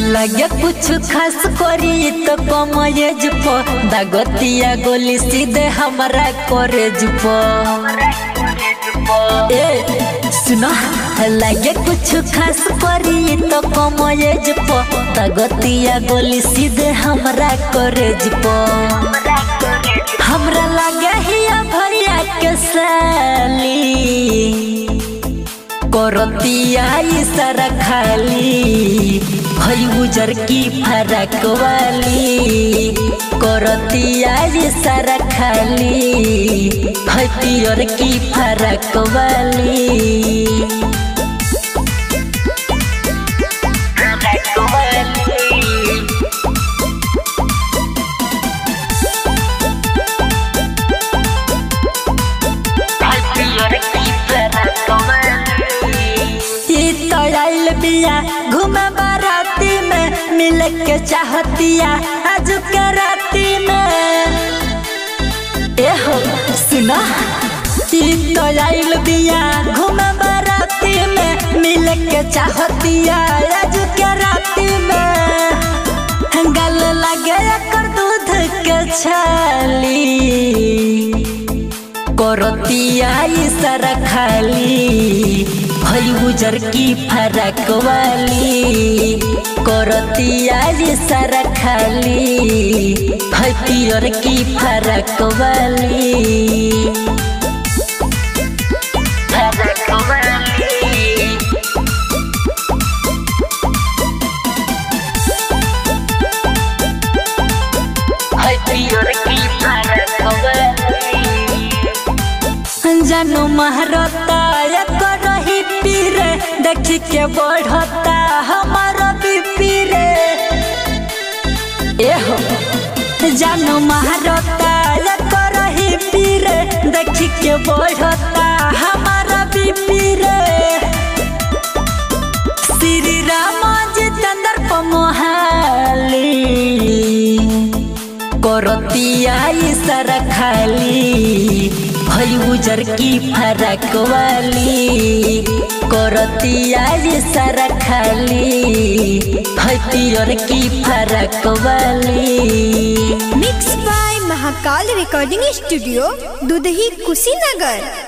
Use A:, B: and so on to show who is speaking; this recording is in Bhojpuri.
A: लगे कुछ खास करी तो कम एज प दागतिया गोली सीधे हमरा कॉलेज प ए सुनो लगे कुछ खास करी तो कम एज प दागतिया गोली सीधे हमरा कॉलेज प हमरा लगे हिया भैया के साली करतिया इशारा खाली हई उजर की फरक वाली करतिया इशारा खाली हई पियर की फरक वाली ई तो आइल बिया घूमे बाराती में मिल के चाहतिया आज के राती में ए हो सुना ई तो आइल बिया घूमे बाराती में मिल के चाहतिया आज के राती में गल लगे कर दूध के छाली करतिया इशारा खाली भई उजर की फरक वाली करतिया इशारा खाली भई पियर की फरक वाली फरक वाली भई पियर की फरक वाली जानू महरता करही पीरे देख के बढ़ता हमार बीपी रे एहो जानू महरता करही पीरे देख के बढ़ता हमार बीपी रे श्री राम जितेंद्र पमोहाली करतिया इशारा खाली भई उजर की फरक वाली करतिया इशारा खाली भई पियर की फरक वाली
B: mix by Mahakal recording studio Dudhahi Kushinagar